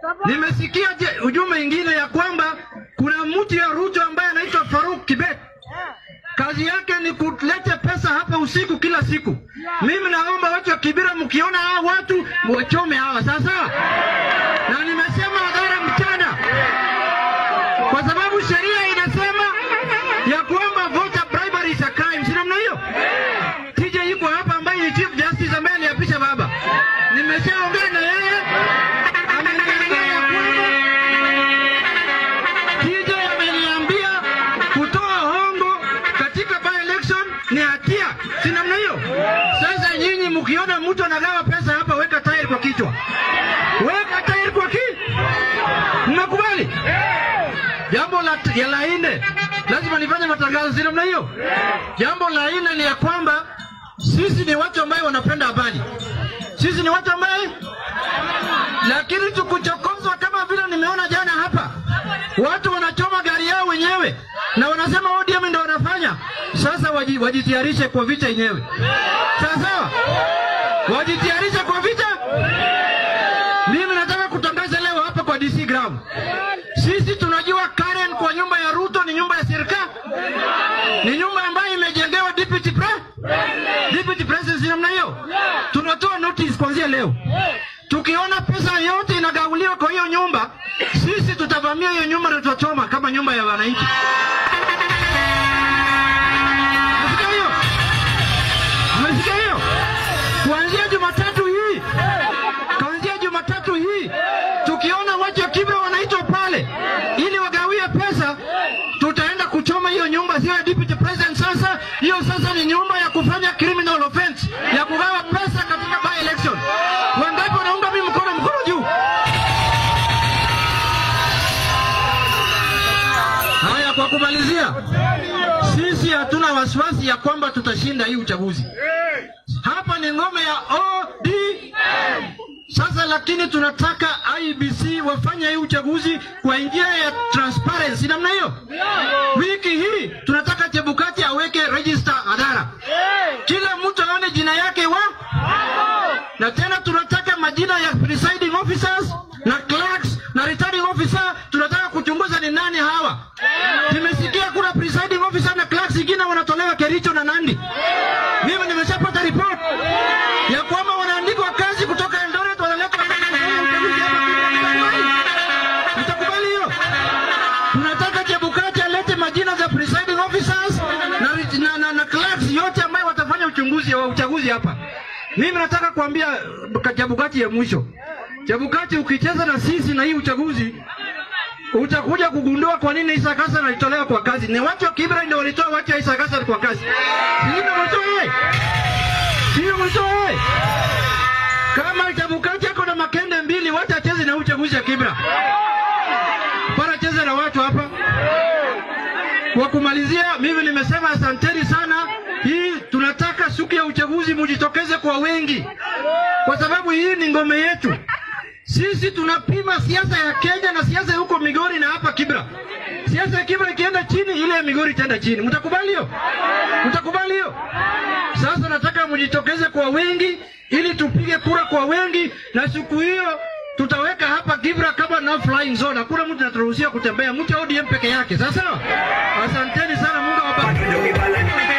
Nimesikia je- ujumbe ingine ya kwamba kuna mtu ya Ruto ambaye anaitwa Faruk Kibet. Kazi yake ni kuleta pesa hapa usiku kila siku. Mimi naomba watu wa Kibira, mkiona hawa watu wachome hawa sasa, na nimesema hadhara mchana, kwa sababu sheria inasema ya kwamba voter bribery is a crime, si namna hiyo? TJ yuko hapa ambaye ni chief justice ambaye aliapisha baba, nimeshaongea na yeye, ameniambia ya kwamba TJ ameniambia kutoa hongo katika by election ni hatia, si namna hiyo? Sasa nyinyi mkiona mtu anagawa pesa hapa, weka tairi kwa kichwa, weka tairi kwa ki, mnakubali? Jambo la, ya la nne, lazima nifanye matangazo, si namna hiyo? Jambo la nne ni ya kwamba sisi ni watu ambaye wanapenda habari, sisi ni watu ambaye lakini tukuchokozwa kama vile nimeona jana hapa, watu wanachoma gari yao wenyewe na wanasema ODM ndio wanafanya. Sasa waji, wajitayarishe kwa vita yenyewe, sawa sawa, wajitayarishe kwa vita. Mimi nataka kutangaza leo hapa kwa DC ground, sisi tunajua Karen kwa nyumba ya Ruto ni nyumba ya serikali, ni nyumba ambayo imejengewa deputy pre deputy president, namna hiyo. Tunatoa notice kuanzia leo tukiona pesa yote inagauliwa kwa hiyo nyumba, sisi tutavamia hiyo nyumba na tutachoma kama nyumba ya wananchi. Umesikia hiyo? Umesikia hiyo? Kuanzia Jumatatu hii, kuanzia Jumatatu hii, tukiona watu wa Kibra wanaitwa pale ili wagawie pesa, tutaenda kuchoma hiyo nyumba, sio ya deputy president. Sasa hiyo sasa ni nyumba ya kufanya criminal offense ya kugawa pesa katika by election. Wangapi wanaunga mimi mkono? Mkono juu. Haya, kwa kumalizia, sisi hatuna wasiwasi ya kwamba tutashinda hii uchaguzi. Hapa ni ngome ya ODM. Sasa lakini tunataka IBC wafanye hii uchaguzi kwa njia ya transparency namna hiyo. Wiki hii tunataka Chebukati aweke register hadhara, kila mtu aone jina yake wa na tena tunataka majina ya presiding officers na clerks na returning officer. Tunataka kuchunguza ni nani hawa. Nimesikia kuna presiding officer na clerks ingine wanatolewa Kericho na Nandi. Mimi nimeshapata report ya kwamba wanaandikwa kazi kutoka Eldoret wanaletwa Mtakubali hiyo? Tunataka Chebukati alete majina za presiding officers na, na, na, na clerks yote ambayo watafanya uchunguzi wa uchaguzi hapa. Mimi nataka kuambia uh, Chebukati ya mwisho, Chebukati, ukicheza na sisi na hii uchaguzi utakuja kugundua kwa nini Isa Hassan alitolewa kwa kazi. Ni watu wa Kibra ndio walitoa watu wa Isa Hassan kwa kazi, sio ndio walitoa yeye, sio walitoa yeye. Kama Chebukati ako na makende mbili, wacha acheze na huu uchaguzi ya Kibra, para cheze na watu hapa. Kwa kumalizia, mimi nimesema asanteni sana. Hii tunataka siku ya uchaguzi mujitokeze kwa wengi, kwa sababu hii ni ngome yetu. Sisi tunapima siasa ya Kenya na siasa ya huko Migori na hapa Kibra. Siasa ya Kibra ikienda chini, ile ya Migori itaenda chini. Mtakubali hiyo? Mtakubali hiyo? Sasa nataka mjitokeze kwa wengi ili tupige kura kwa wengi, na siku hiyo tutaweka hapa Kibra kama no flying zone. Hakuna mtu anaturuhusia kutembea, mtu ODM peke yake. Sasa asanteni sana, Mungu awabariki.